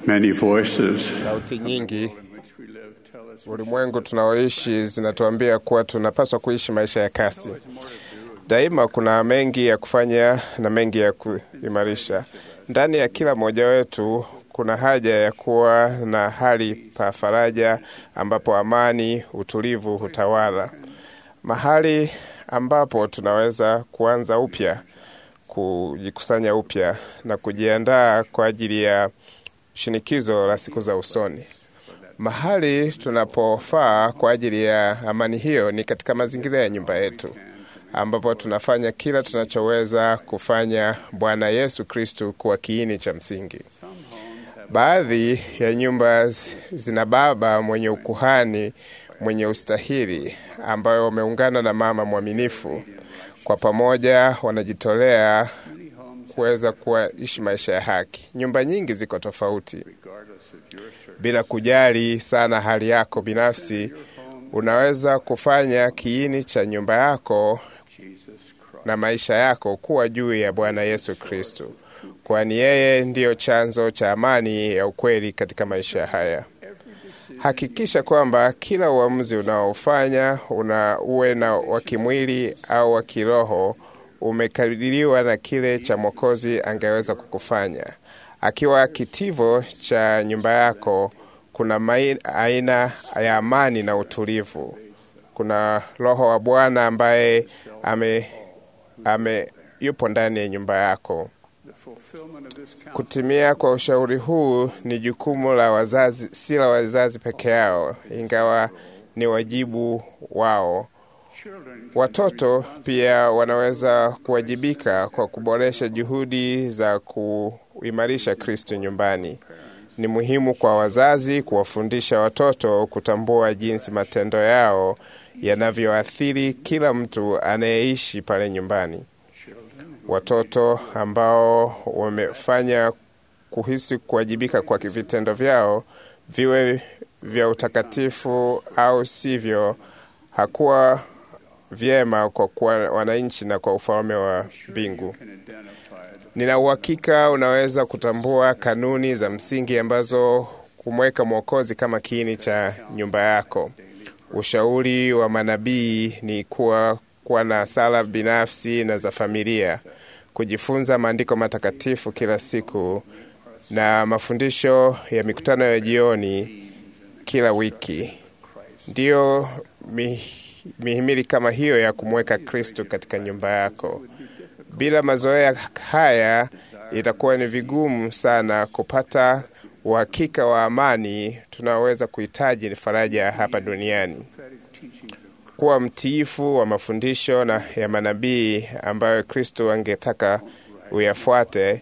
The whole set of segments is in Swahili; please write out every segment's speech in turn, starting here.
Many voices Sauti nyingi in which we live tell us ulimwengu tunaoishi zinatuambia kuwa tunapaswa kuishi maisha ya kasi. Daima kuna mengi ya kufanya na mengi ya kuimarisha. Ndani ya kila mmoja wetu kuna haja ya kuwa na hali pa faraja ambapo amani, utulivu hutawala, mahali ambapo tunaweza kuanza upya, kujikusanya upya na kujiandaa kwa ajili ya shinikizo la siku za usoni. Mahali tunapofaa kwa ajili ya amani hiyo ni katika mazingira ya nyumba yetu, ambapo tunafanya kila tunachoweza kufanya Bwana Yesu Kristu kuwa kiini cha msingi. Baadhi ya nyumba zina baba mwenye ukuhani mwenye ustahili, ambayo wameungana na mama mwaminifu. Kwa pamoja wanajitolea kuweza kuishi maisha ya haki. Nyumba nyingi ziko tofauti, bila kujali sana hali yako binafsi. Unaweza kufanya kiini cha nyumba yako na maisha yako kuwa juu ya Bwana Yesu Kristo, kwani yeye ndiyo chanzo cha amani ya ukweli katika maisha haya. Hakikisha kwamba kila uamuzi unaofanya una uwe na wa kimwili au wa kiroho umekadiriwa na kile cha Mwokozi angeweza kukufanya. Akiwa kitivo cha nyumba yako, kuna mai, aina ya amani na utulivu. Kuna Roho wa Bwana ambaye ame, ame yupo ndani ya nyumba yako. Kutimia kwa ushauri huu ni jukumu la wazazi, si la wazazi peke yao, ingawa ni wajibu wao. Watoto pia wanaweza kuwajibika kwa kuboresha juhudi za kuimarisha Kristo nyumbani. Ni muhimu kwa wazazi kuwafundisha watoto kutambua jinsi matendo yao yanavyoathiri kila mtu anayeishi pale nyumbani. Watoto ambao wamefanya kuhisi kuwajibika kwa vitendo vyao, viwe vya utakatifu au sivyo, hakuwa vyema kwa kuwa wananchi na kwa ufalme wa mbingu. Nina uhakika unaweza kutambua kanuni za msingi ambazo kumweka Mwokozi kama kiini cha nyumba yako. Ushauri wa manabii ni kuwa kuwa na sala binafsi na za familia, kujifunza maandiko matakatifu kila siku na mafundisho ya mikutano ya jioni kila wiki. Ndiyo mi, mihimili kama hiyo ya kumweka Kristo katika nyumba yako. Bila mazoea haya, itakuwa ni vigumu sana kupata uhakika wa amani tunaweza kuhitaji ni faraja hapa duniani. Kuwa mtiifu wa mafundisho na ya manabii ambayo Kristo angetaka uyafuate.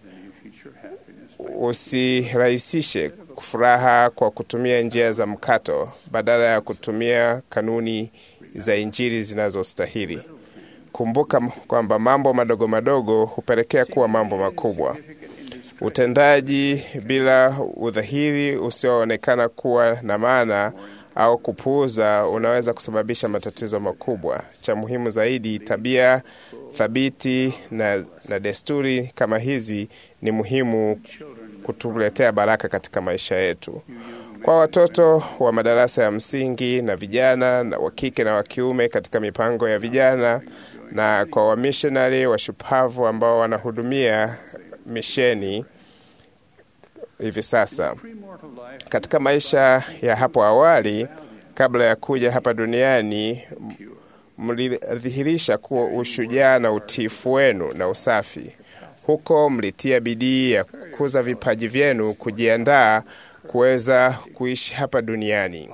Usirahisishe furaha kwa kutumia njia za mkato badala ya kutumia kanuni za Injili zinazostahili. Kumbuka kwamba mambo madogo madogo hupelekea kuwa mambo makubwa. Utendaji bila udhahiri usioonekana kuwa na maana au kupuuza unaweza kusababisha matatizo makubwa. Cha muhimu zaidi, tabia thabiti na, na desturi kama hizi ni muhimu kutuletea baraka katika maisha yetu. Kwa watoto wa madarasa ya msingi na vijana na wa kike na wa kiume katika mipango ya vijana na kwa wamishonari washupavu ambao wanahudumia misheni hivi sasa. Katika maisha ya hapo awali, kabla ya kuja hapa duniani, mlidhihirisha kuwa ushujaa na utiifu wenu na usafi. Huko mlitia bidii ya kukuza vipaji vyenu, kujiandaa kuweza kuishi hapa duniani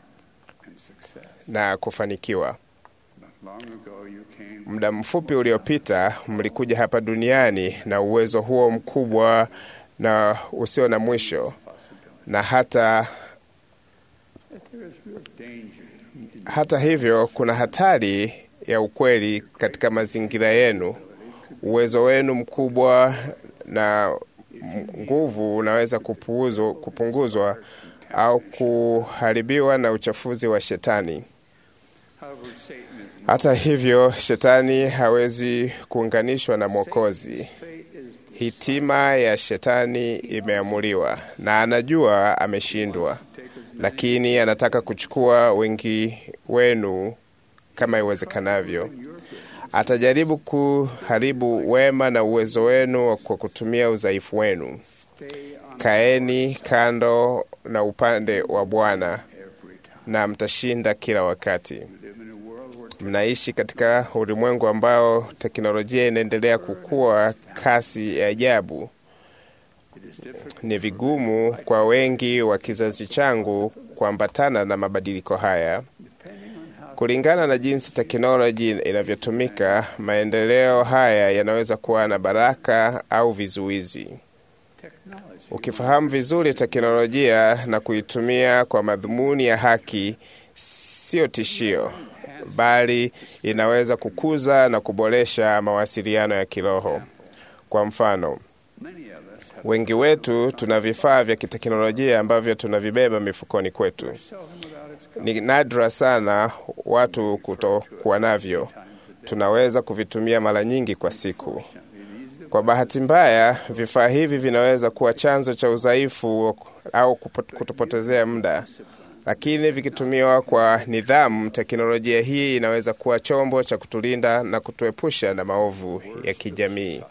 na kufanikiwa. Muda mfupi uliopita mlikuja hapa duniani na uwezo huo mkubwa na usio na mwisho, na hata hata hivyo, kuna hatari ya ukweli katika mazingira yenu. Uwezo wenu mkubwa na nguvu unaweza kupuuzwa, kupunguzwa au kuharibiwa na uchafuzi wa Shetani. Hata hivyo, Shetani hawezi kuunganishwa na Mwokozi. Hitima ya shetani imeamuliwa na anajua ameshindwa, lakini anataka kuchukua wengi wenu kama iwezekanavyo. Atajaribu kuharibu wema na uwezo wenu kwa kutumia udhaifu wenu. Kaeni kando na upande wa Bwana na mtashinda kila wakati. Mnaishi katika ulimwengu ambao teknolojia inaendelea kukua kasi ya ajabu. Ni vigumu kwa wengi wa kizazi changu kuambatana na mabadiliko haya. Kulingana na jinsi teknoloji inavyotumika, maendeleo haya yanaweza kuwa na baraka au vizuizi. Ukifahamu vizuri teknolojia na kuitumia kwa madhumuni ya haki, sio tishio, bali inaweza kukuza na kuboresha mawasiliano ya kiroho. Kwa mfano, wengi wetu tuna vifaa vya kiteknolojia ambavyo tunavibeba mifukoni kwetu. Ni nadra sana watu kutokuwa navyo. Tunaweza kuvitumia mara nyingi kwa siku. Kwa bahati mbaya, vifaa hivi vinaweza kuwa chanzo cha udhaifu au kutupotezea muda, lakini vikitumiwa kwa nidhamu, teknolojia hii inaweza kuwa chombo cha kutulinda na kutuepusha na maovu ya kijamii.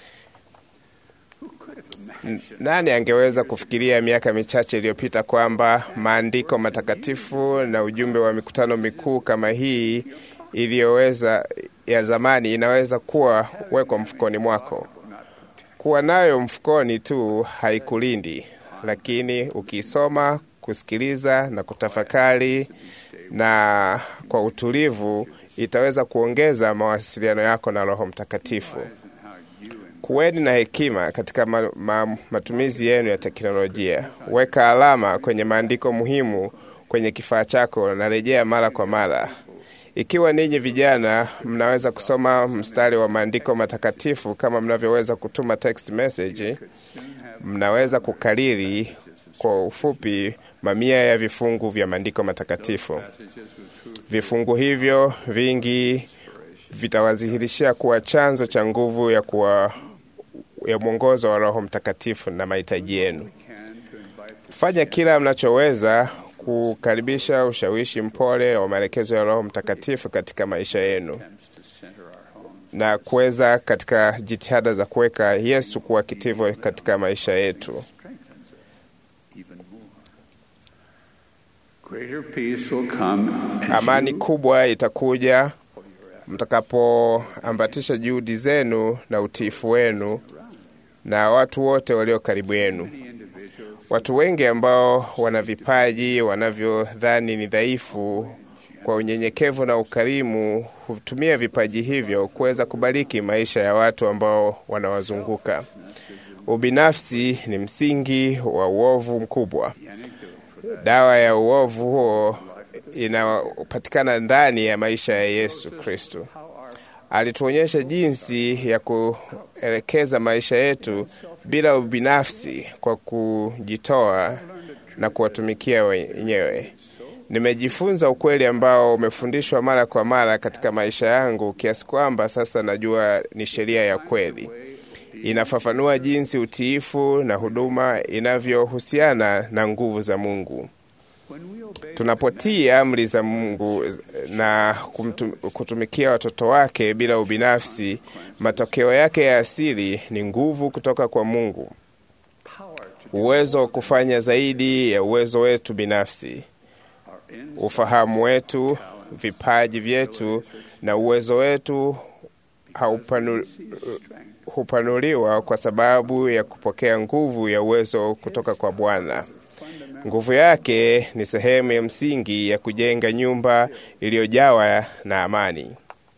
Nani angeweza kufikiria miaka michache iliyopita kwamba maandiko matakatifu na ujumbe wa mikutano mikuu kama hii iliyoweza ya zamani inaweza kuwa wekwa mfukoni mwako. Kuwa nayo mfukoni tu haikulindi, lakini ukiisoma, kusikiliza na kutafakari na kwa utulivu, itaweza kuongeza mawasiliano yako na Roho Mtakatifu. Kuweni na hekima katika ma, ma, matumizi yenu ya teknolojia. Weka alama kwenye maandiko muhimu kwenye kifaa chako na rejea mara kwa mara. Ikiwa ninyi vijana mnaweza kusoma mstari wa maandiko matakatifu kama mnavyoweza kutuma text message, mnaweza kukariri kwa ufupi mamia ya vifungu vya maandiko matakatifu. Vifungu hivyo vingi vitawazihirishia kuwa chanzo cha nguvu ya kuwa ya mwongozo wa Roho Mtakatifu na mahitaji yenu. Fanya kila mnachoweza kukaribisha ushawishi mpole wa maelekezo ya Roho Mtakatifu katika maisha yenu na kuweza katika jitihada za kuweka Yesu kuwa kitivo katika maisha yetu. Amani kubwa itakuja mtakapoambatisha juhudi zenu na utiifu wenu na watu wote walio karibu yenu. Watu wengi ambao wana vipaji wanavyodhani ni dhaifu, kwa unyenyekevu na ukarimu, hutumia vipaji hivyo kuweza kubariki maisha ya watu ambao wanawazunguka. Ubinafsi ni msingi wa uovu mkubwa. Dawa ya uovu huo inapatikana ndani ya maisha ya Yesu Kristo. Alituonyesha jinsi ya kuelekeza maisha yetu bila ubinafsi kwa kujitoa na kuwatumikia wenyewe. Nimejifunza ukweli ambao umefundishwa mara kwa mara katika maisha yangu kiasi kwamba sasa najua ni sheria ya kweli. Inafafanua jinsi utiifu na huduma inavyohusiana na nguvu za Mungu. Tunapotii amri za Mungu na kumtum, kutumikia watoto wake bila ubinafsi, matokeo yake ya asili ni nguvu kutoka kwa Mungu, uwezo wa kufanya zaidi ya uwezo wetu binafsi, ufahamu wetu, vipaji vyetu na uwezo wetu haupanu, hupanuliwa kwa sababu ya kupokea nguvu ya uwezo kutoka kwa Bwana. Nguvu yake ni sehemu ya msingi ya kujenga nyumba iliyojawa na amani.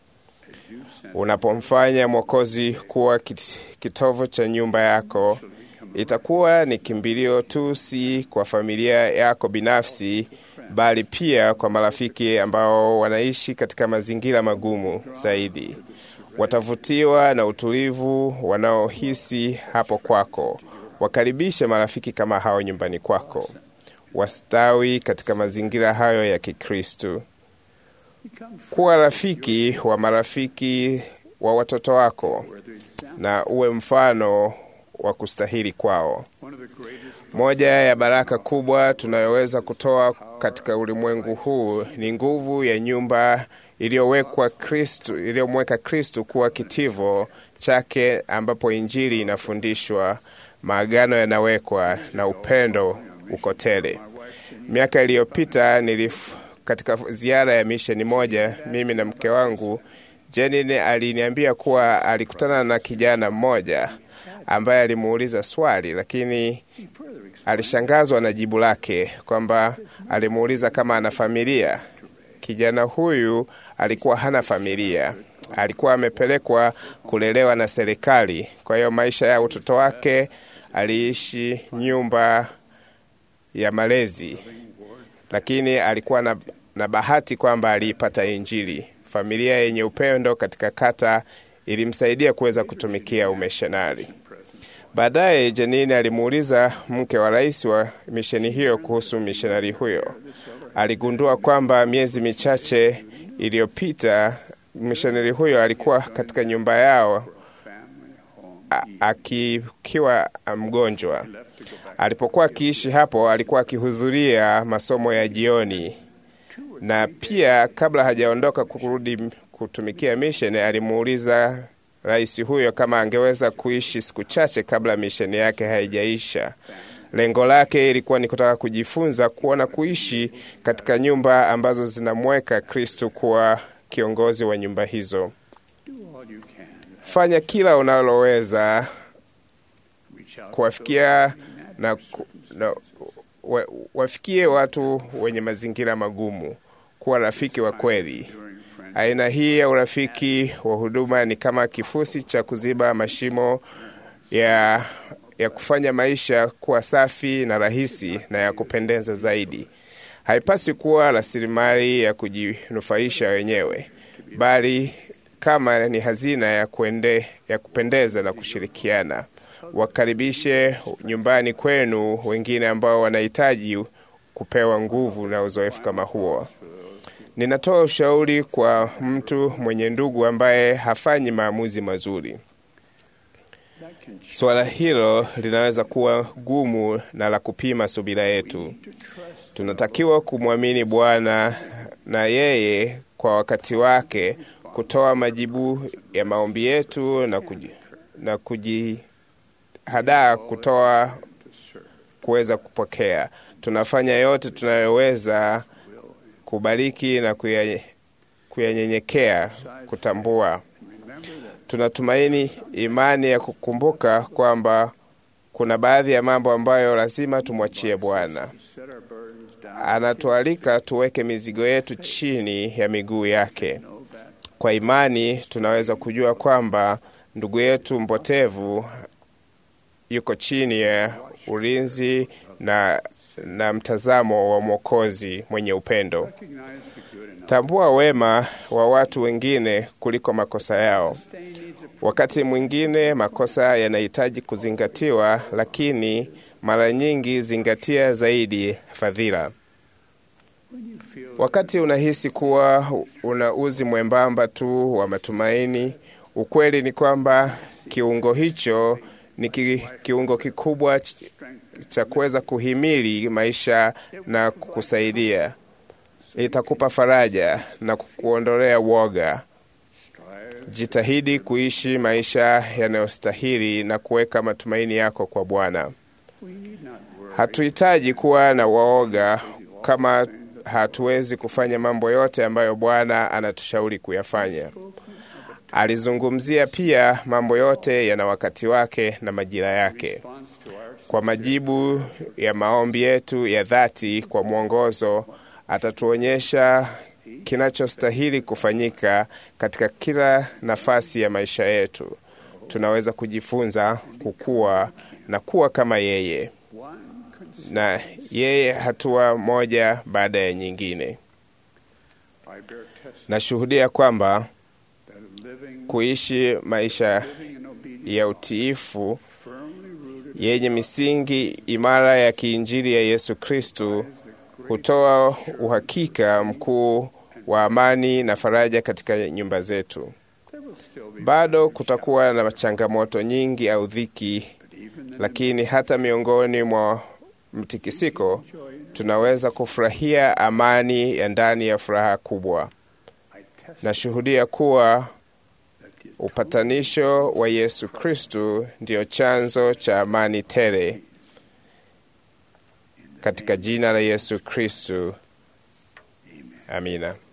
Unapomfanya Mwokozi kuwa kitovu cha nyumba yako, itakuwa ni kimbilio tu si kwa familia yako binafsi, bali pia kwa marafiki ambao wanaishi katika mazingira magumu zaidi. Watavutiwa na utulivu wanaohisi hapo kwako. Wakaribishe marafiki kama hao nyumbani kwako, wastawi katika mazingira hayo ya Kikristo. Kuwa rafiki wa marafiki wa watoto wako na uwe mfano wa kustahili kwao. Moja ya baraka kubwa tunayoweza kutoa katika ulimwengu huu ni nguvu ya nyumba iliyowekwa Kristo, iliyomweka Kristo kuwa kitivo chake, ambapo Injili inafundishwa, maagano yanawekwa na upendo uko tele. Miaka iliyopita nilif, katika ziara ya misheni moja, mimi na mke wangu Jenny aliniambia kuwa alikutana na kijana mmoja ambaye alimuuliza swali, lakini alishangazwa na jibu lake, kwamba alimuuliza kama ana familia. Kijana huyu alikuwa hana familia, alikuwa amepelekwa kulelewa na serikali. Kwa hiyo maisha ya utoto wake aliishi nyumba ya malezi, lakini alikuwa na, na bahati kwamba aliipata Injili. Familia yenye upendo katika kata ilimsaidia kuweza kutumikia umishonari. Baadaye Janini alimuuliza mke wa rais wa misheni hiyo kuhusu mishonari huyo. Aligundua kwamba miezi michache iliyopita mishonari huyo alikuwa katika nyumba yao akiwa mgonjwa. Alipokuwa akiishi hapo, alikuwa akihudhuria masomo ya jioni, na pia kabla hajaondoka kurudi kutumikia misheni, alimuuliza rais huyo kama angeweza kuishi siku chache kabla misheni yake haijaisha. Lengo lake ilikuwa ni kutaka kujifunza kuona kuishi katika nyumba ambazo zinamweka Kristo kuwa kiongozi wa nyumba hizo. Fanya kila unaloweza kuwafikia na, na wa, wafikie watu wenye mazingira magumu, kuwa rafiki wa kweli. Aina hii ya urafiki wa huduma ni kama kifusi cha kuziba mashimo ya, ya kufanya maisha kuwa safi na rahisi na ya kupendeza zaidi. Haipaswi kuwa rasilimali ya kujinufaisha wenyewe, bali kama ni hazina ya, kuende, ya kupendeza na kushirikiana. Wakaribishe nyumbani kwenu wengine ambao wanahitaji kupewa nguvu na uzoefu kama huo. Ninatoa ushauri kwa mtu mwenye ndugu ambaye hafanyi maamuzi mazuri. Suala hilo linaweza kuwa gumu na la kupima subira yetu. Tunatakiwa kumwamini Bwana na yeye kwa wakati wake kutoa majibu ya maombi yetu na kuji, na kujihadaa kutoa kuweza kupokea. Tunafanya yote tunayoweza kubariki na kuyanyenyekea kutambua. Tunatumaini imani ya kukumbuka kwamba kuna baadhi ya mambo ambayo lazima tumwachie Bwana. Anatualika tuweke mizigo yetu chini ya miguu yake. Kwa imani tunaweza kujua kwamba ndugu yetu mpotevu yuko chini ya ulinzi na, na mtazamo wa Mwokozi mwenye upendo. Tambua wema wa watu wengine kuliko makosa yao. Wakati mwingine makosa yanahitaji kuzingatiwa, lakini mara nyingi zingatia zaidi fadhila. Wakati unahisi kuwa una uzi mwembamba tu wa matumaini, ukweli ni kwamba kiungo hicho ni ki, kiungo kikubwa cha kuweza kuhimili maisha na kukusaidia. Itakupa faraja na kukuondolea woga. Jitahidi kuishi maisha yanayostahili na kuweka matumaini yako kwa Bwana. Hatuhitaji kuwa na waoga kama hatuwezi kufanya mambo yote ambayo Bwana anatushauri kuyafanya. Alizungumzia pia mambo yote yana wakati wake na majira yake. Kwa majibu ya maombi yetu ya dhati kwa mwongozo, atatuonyesha kinachostahili kufanyika katika kila nafasi ya maisha yetu. Tunaweza kujifunza kukua na kuwa kama yeye na yeye hatua moja baada ya nyingine. Nashuhudia kwamba kuishi maisha ya utiifu yenye misingi imara ya kiinjili ya Yesu Kristu hutoa uhakika mkuu wa amani na faraja katika nyumba zetu. Bado kutakuwa na changamoto nyingi au dhiki, lakini hata miongoni mwa mtikisiko tunaweza kufurahia amani ya ndani ya furaha kubwa. Nashuhudia kuwa upatanisho wa Yesu Kristu ndiyo chanzo cha amani tele. Katika jina la Yesu Kristu, amina.